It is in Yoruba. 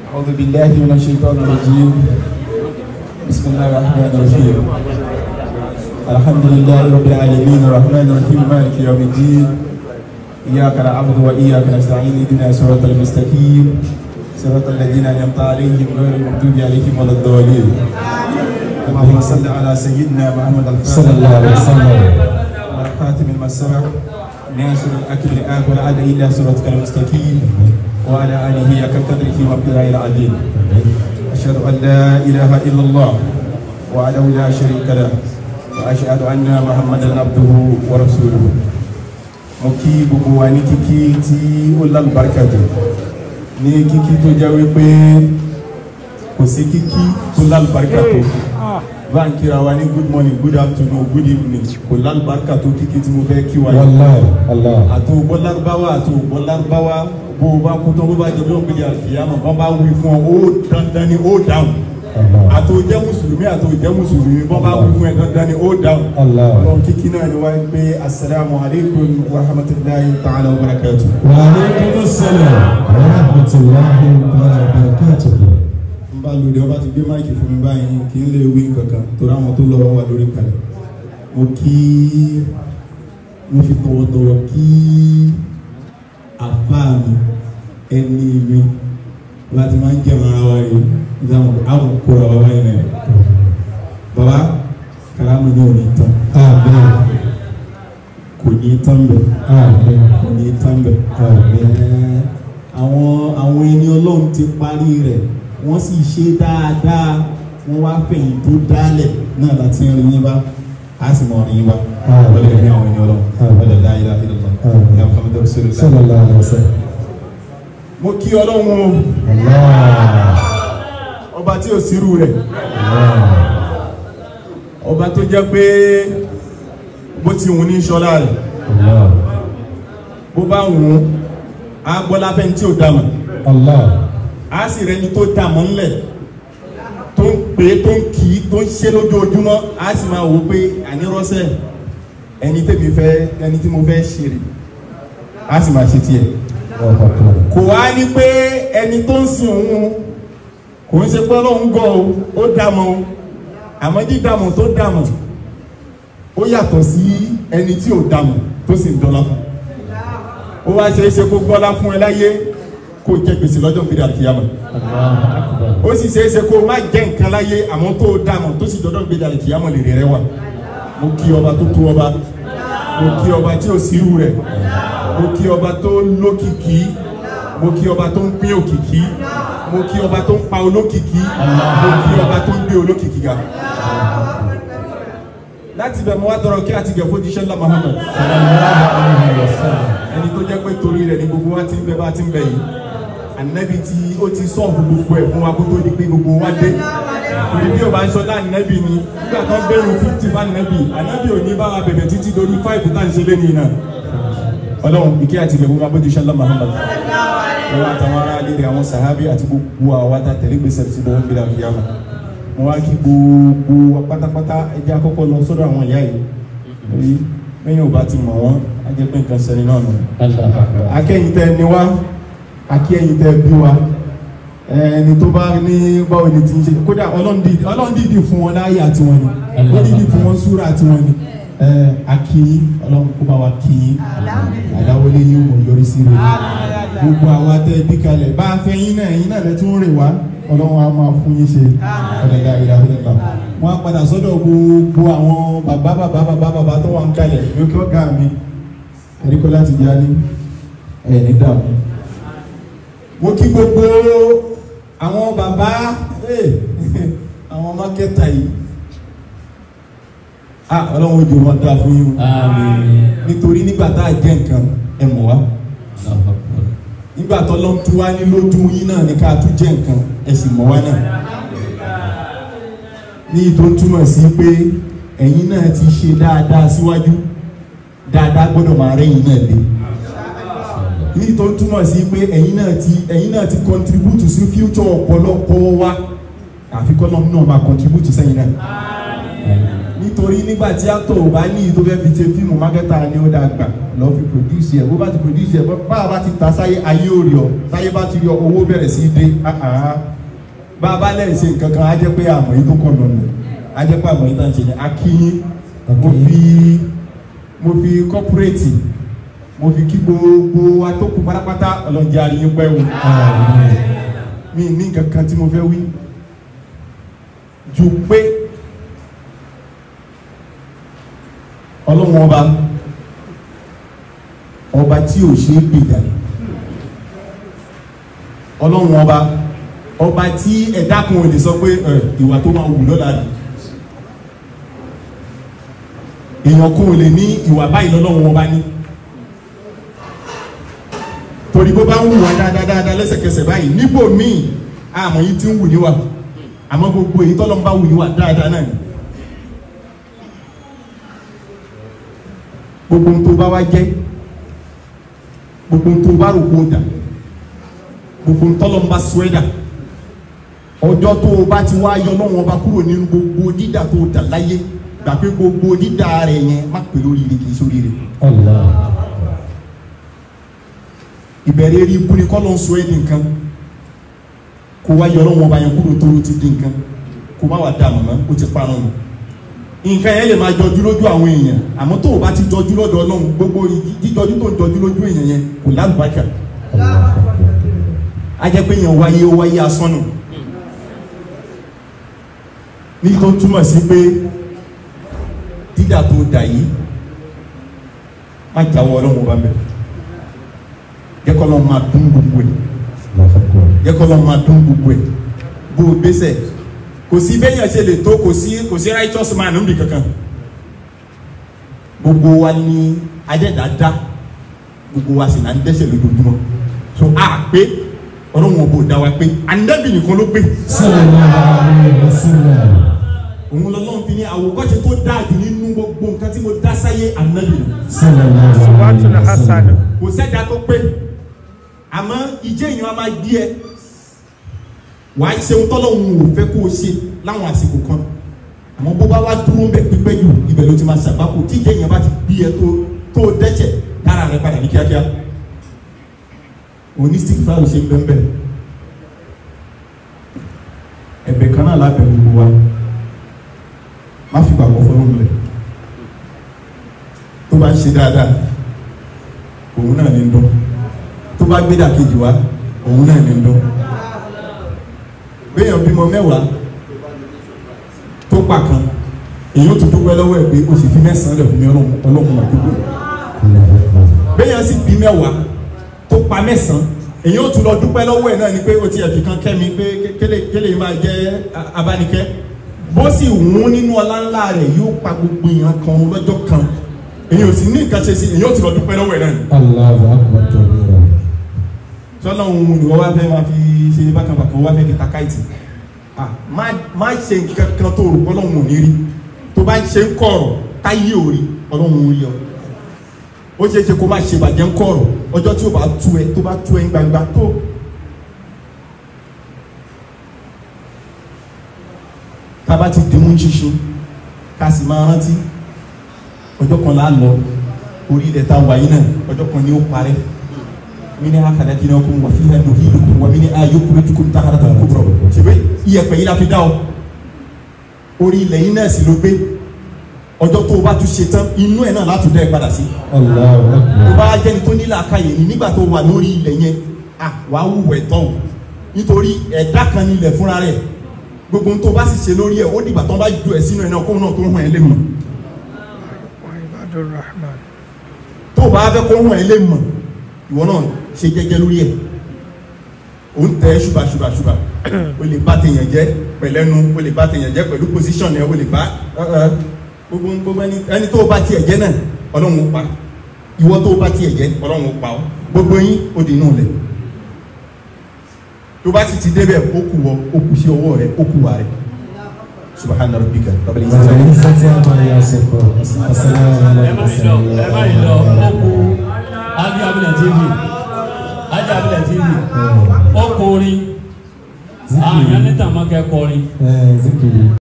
أعوذ بالله من الشيطان الرجيم بسم الله الرحمن الرحيم الحمد لله رب العالمين الرحمن الرحيم مالك يوم الدين إياك نعبد وإياك نستعين اهدنا صراط المستقيم صراط الذين أنعمت عليهم غير المغضوب عليهم ولا الضالين اللهم صل على سيدنا محمد الفاتح صلى الله عليه وسلم والخاتم المسرع ناصر الأكل الآكل عاد إلا صراطك المستقيم وعلى آله حق قدره ومقداره العظيم أشهد أن لا إله إلا الله وحده لا شريك له وأشهد أن محمدا عبده ورسوله mo kí gbogbo wa ní kíkí tí ó lálùbáríkà jù ní kíkí tó jẹ́ wípé kò sí kíkí tó lálùbáríkà tó bá ń kíra wa ní good morning good afternoon good evening kò lálùbáríkà tó kíkí tí mo fẹ́ kí wa yìí wallahi allah àti ògbọ́ lárúbáwá àti ògbọ́ lárúbáwá bó o bá kú tán bó bá jẹ bí ó ń gbélé àlùfíàmọ̀ bọ́n bá wí fún ọ ó dandan ni ó dáhùn allah àti òjẹ́ mùsùlùmí àti òjẹ́ mùsùlùmí bọ́n bá wí fún ẹ dandan ni ó dáhùn. allah ọlọ́run kíkí náà ni wáyé pé asalaamu aleykum wa rahmatulahi ta'ala wa barakatu. wa aleykum assalam wa rahmatulahi wa barakatuhu. n bá lòdì ọba ti gbé máìkì fún mi báyìí kì í lè wí kankan torí àwọn tó lọ wà lórí kalẹ̀ mo kí mo fi tọwọ́tọwọ́ kí àfáà mi ẹni mi láti máa ń jẹun ara wa yìí ìdáhùn àwọn kóra wa wáyé náà bàbá kàlámù ní òní tán amen kò ní tán bẹ̀ amen kò ní tán bẹ̀ amen àwọn àwọn ẹni ọlọ́run ti parí rẹ̀ wọ́n sì ṣe dáadáa wọ́n wá fẹ̀yìn tó dálẹ̀ náà láti ń rin yín bá a sì mọ̀ rin yín bá wọ́n lè rí àwọn ẹni ọlọ́run wọ́n lè dá ilé ayé lọ́tọ̀ ìyá muhammed rasulillah. sallallahu alaihi wasallam. mo kí ọlọ́run o allah ọba tí ò sírú rẹ̀ allah ọba tó jẹ́ pé bó ti wù ní sọlá rẹ̀ allah bó bá wù ú á gbọ́ láfẹ́ ní tí ò dá mọ̀ allah a sì rẹni tó dà mọ́ ńlẹ̀ tó ń pè é tó ń kì í tó ń ṣe lójoojúmọ́ a sì máa wò ó pé ànírọ́sẹ̀ ẹni tèmi fẹ́ ẹni tí mo fẹ́ ṣe rè a sì máa ṣe tiẹ̀ allah akbar kò wá ní pé ẹni tó ń sin òun kò ń ṣe pé ọlọ́run gọ̀ o ó dàmọ́ o àmọ́ dídàmọ́ tó dàmọ́ ó yàtọ̀ sí ẹni tí ò dàmọ́ tó sì ń dọ́là fún ó wá ṣe é ṣe kó gbọ́lá fún ẹ láyé kó jẹ gbèsè lọ́jọ́ gbèrè àkìyàmọ́ allah akbar ó sì ṣe é ṣe kó má jẹ́ nǹkan láyé àmọ́ tó o dàmọ́ tó sì dọ́dọ̀ gbé dàlẹ́ kìyàmọ́ lè rẹ̀ wà mo kí ọba tó tó ọba mo kí ọba tí ò sí irú rẹ̀ mo kí ọba tó lókìkí mo kí ọba tó ń pín òkìkí mo kí ọba tó ń pa olókìkí mo kí ọba tó ń gbé olókìkí ga láti bẹ̀ mo wá tọrọ kí àti gẹ̀ fojúṣẹ́ ńlá Muhammad sallallahu alaihi wasallam. ẹni tó jẹ́ pé torí rẹ̀ ni gbogbo wa ti ń bẹ bá ti ń bẹ yìí ànábì tí ó ti sọ̀fù gbogbo ẹ̀ fún wa kó tó di pé gbogbo wa dé torí bí o bá ń sọ dá ànábì ni nígbà tó ń bẹ̀rù fifty fún ànábì ànábì ò ní bá wa bẹ̀rẹ̀ títí lórí five tá à ń ṣe lé nìyí náà ọlọ́run ìkẹ́ àti ìgbẹ̀gbọ́n wa bójú sẹ́lá Muhammad wọn àtàwọn ará ilé rẹ̀ àwọn sàhábì àti gbogbo àwọn ata tẹ̀lé gbèsè tí wọ́n gbé dàbí yàmà wọn wá kí gbogbo wa pátápátá ẹjẹ́ àkọ́kọ́ lọ sọ́dọ̀ àwọn ìyá yìí torí lẹ́yìn ò bá ti mọ̀ wọ́n á jẹ́ pé nǹkan sẹ́ni náà nù allah akbar akẹ́yìn tẹ́ ni wá akẹ́yìn tẹ́ bí wa ẹni tó bá ní báwo ni ti ń ṣe kódà ọlọ́ndìdì ọlọ́ndìdì fún wọn láàyè àti wọn ni ọlọ́ndìdì fún wọn súra àti wọn ni ẹ akíyín ọlọ́run kó bá wa kíyín àdáwọlé yín mọ̀ yọrí sí rẹ̀ gbogbo àwa tẹ́ bí kalẹ̀ bá a fẹ́ yín náà yín náà lẹ́ tún rè wá ọlọ́run á máa fún yín ṣe ọ̀dẹ̀dà ìdàgbà wọn á padà sọ́dọ̀ gbogbo àwọn bàbá bàbá bàbá bàbá tó wà ń kalẹ̀ lókè ọ̀gá mi ẹ̀ríkọ́ láti jáde ẹ̀ ní dààmú. mo kí gbogbo àwọn bàbá eh, àwọn mákẹ́tà yìí ah ọlọ́run ojú wọn dáa fún yín o àmín nítorí nígbà tá a jẹ́ nǹkan ẹ mọ̀ wá allah akbar nígbà tó lọ́n tún wá ní lójú yín náà ní ká tún jẹ́ nǹkan ẹ sì mọ̀ wá náà ní ìtò túmọ̀ sí pé ẹ̀yin náà ti ṣe dáadáa síwájú dáadáa gbọ́dọ̀ máa rẹ́yìn náà lé ní ìtò túmọ̀ sí pé ẹ̀yin náà ti ẹ̀yin náà ti contribute sí future ọ̀pọ̀lọpọ̀ wa àfikọ́ náà náà máa contribute sẹ́yìn náà ní nítorí nígbà tí actor ò bá ní ìyí tó fẹ́ fi ṣe fíìmù mákẹ́tà ni ó dáa gbà lọ́ fi produce ẹ̀ bó bá ti produce ẹ̀ bá a bá ti ta sáyé ayé ò rí ọ sáyé bá ti rí ọ owó bẹ̀rẹ̀ sí í dé ah, ah. bá a bá lẹ́yìn ṣe nǹkan kan á jẹ́ pé àmọ́ yìí tó kọ̀ lọ́nà á jẹ́ pé àmọ́ yìí tá à ń ṣe yẹn á kí yín mo fi mo fi corporate mo fi kí gbogbo atókù pátápátá ọlọ́njẹ́ àríyìn pẹ́ o mi ní nǹkan kan tí mo fẹ́ wí ju pé ọlọ́run ọba ọba tí ò ṣe é gbèjà ni ọlọ́run ọba ọba tí ẹ̀dá kan ò lè sọ pé ẹ, ìwà tó máa wù lọ́la ni èèyàn kan ò lè ní ìwà báyìí lọ́lọ́run ọba ní torí bó bá ń wù wá dáadáa dáadáa lẹ́sẹ̀kẹsẹ̀ báyìí níbò míì àmọ́ yìí ti ń wù níwà àmọ́ gbogbo èyí tọ́lọ́ ń bá wù níwà dáadáa náà ni gbogbo ohun tó bá wá jẹ́ gbogbo ohun tó bá rò kó dà gbogbo ohun tọ́lọ́ ń bá sọ ẹ́ dà ọjọ́ tó o bá ti wá yọ lọ́wọ́ ọba kúrò nínú gbogbo dídà tó o dà láyé gbà pé gbogbo dídà rẹ̀ yẹn má pè lórí ire kì í sórí ire Allah. ìbẹ̀rẹ̀ eré ibú ni kọ́lọ́ ń sọ ẹ́ di nǹkan kó wá yọ lọ́wọ́ ọba yẹn kúrò tó o ti di nǹkan kó má wà dà mọ́ o ti parun nù nǹkan yẹn lè máa jọjú lójú àwọn èèyàn àmọ́ tó o bá ti jọjú lọ́dọ̀ ọlọ́run gbogbo jíjọjú tó ń jọjú lójú èèyàn yẹn kò lálùbáṣà Allah. a jẹ́ pé èèyàn wáyé ó wáyé asán nù ní tó túmọ̀ sí pé dídà tó dà yìí má jáwọ́ ọlọ́run ọba mẹ́ jẹ́ kọ́ lọ́n máa dún gbogbo ẹ̀ Allahu Akbar. jẹ́ kọ́ lọ́n máa dún gbogbo ẹ̀ bó o gbèsè kò sí bẹ́yàn ṣe lè tó kò sí kò sí righteous man níbi kankan gbogbo wa ni adẹ́dàá gbogbo wa sì là ń dẹ́ṣẹ̀ lójoojúmọ́ so a pé ọlọ́run ọba ò dá wa pé ànábì nìkan ló pé Sallallahu alaihi wasallam. òun lọ́lọ́run fi ní àwòkọ́ṣe tó dáa jù nínú gbogbo nǹkan tí mo dá sáyé ànábì nù Sallallahu Salawatu alaihi Hasan. wasallam. kò sẹ́dá tó pé àmọ́ ìjẹ́ èèyàn á máa gbé ẹ wàá ṣe ohun tọ́lọ́run ò fẹ́ kó o ṣe láwọn àsìkò kan àmọ́ bó bá wá dúró bẹ̀ pípẹ́ jù ibẹ̀ ló ti máa ṣàgbákò tí ìjẹ́ èèyàn bá ti gbé ẹ tó tó o dẹ́ṣẹ̀ dára rẹ padà ní kíákíá òní stick fáwọn ṣe ń bẹ́ẹ̀ bẹ́ẹ̀ ẹ̀bẹ̀ kan náà lábẹ́ gbogbo wa má fi gbàgbọ́ fọlọ́run lẹ̀ tó bá ń ṣe dáadáa òun náà ní ń dún tó bá gbé dàkejì wá òun náà ní ń dún béèyàn bímọ mẹ́wàá tó pa kan èyí ó tún dúpẹ́ lọ́wọ́ ẹ̀ pé o sì fi mẹ́sàn-án lẹ̀ fún mi ọlọ́run ọlọ́run àdúgbò Allahu Akbar. béèyàn sì bí mẹ́wàá tó pa mẹ́sàn-án èyí ó tún lọ dúpẹ́ lọ́wọ́ ẹ̀ náà ni pé o ti ẹ̀fì kan kẹ́mi pé kélé kélé máa jẹ́ a- abánikẹ́ bó sì wún nínú ọlá ńlá rẹ̀ yóò pa gbogbo èèyàn kan lọ́jọ́ kan èyí ò sì ní nǹkan ṣe sí èyí ó tún lọ dúpẹ́ lọ́wọ́ ẹ̀ náà ni Allahu Akbar kabira. sọlá òun ni wọ́n wá fẹ́ máa fi ṣe bákanbàkan wọ́n wá fẹ́ kẹta káìtì ah má má ṣe nǹkan kan tó rò ọlọ́run ò ní rí tó bá ń ṣe ń kọ̀rọ̀ táyé ò rí ọlọ́run ò rí ọ ó ṣeé ṣe kó má ṣe bàjẹ́ ń kọ̀rọ̀ ọjọ́ tí ó bá tú ẹ tó bá tú ẹ ń gbangba tó. tába ti dìmú ṣinṣin ká sì máa rántí ọjọ́ kan lá lọ orí ilẹ̀ tá a wà yìí náà ọjọ́ kan ni ó parẹ́ mini khalaqnakum wa fiha nu'idukum wa minha yukhrijukum taratan ukhra ṣebí iyẹ̀pẹ̀ yìí la fi dá ọ orí ilẹ̀ yìí náà sì ló gbé ọjọ́ tó o bá tún ṣe tán inú ẹ̀ náà látún dá ẹ padà sí Allahu tó Akbar. bá jẹ́ni tó nílò àkàyè ni nígbà tó wà lórí ilẹ̀ yẹn à wà á wùwẹ̀ tán o nítorí ẹ̀dá kan ní ilẹ̀ fúnra rẹ̀ gbogbo ohun tó bá sì ṣe lórí ẹ̀ ó dìgbà tó bá ju ẹ̀ sínú ẹ̀ náà kóun náà tó hàn ẹ́ lé mọ̀ Wa ibadur rahman. tó o bá fẹ́ kó hàn ẹ́ lé mọ̀ ìwọ náà ṣe jẹ́jẹ́ lórí ẹ̀ o ń tẹ ṣùbà ṣùbà ṣùbà o lè bá tèèyàn jẹ́ pẹ̀lẹ́nu o lè bá tèèyàn jẹ́ pẹ̀lú position ẹ̀ o lè bá ẹ, ẹ, gbogbo gbogbo ẹni ẹni tó o bá tiẹ̀ jẹ́ náà ọlọ́run ó pa ìwọ tó o bá tiẹ̀ jẹ́ ọlọ́run ó pa ọ́ gbogbo yín ó di inú lẹ̀ tó bá sì ti débẹ̀ ó kù wọ ó kù sí ọwọ́ rẹ̀ ó kù wà rẹ̀ subahana rabbika rabbil izzati Rabbil izzati amma yasifun. Wassalamu ala ẹ má yìí lọ ẹ má yìí lọ ó kú ájú abilẹ̀ tv ájú abilẹ̀ tv ó kú orin àyàn níta máa kẹ́ kọrin. Eh, zikiri.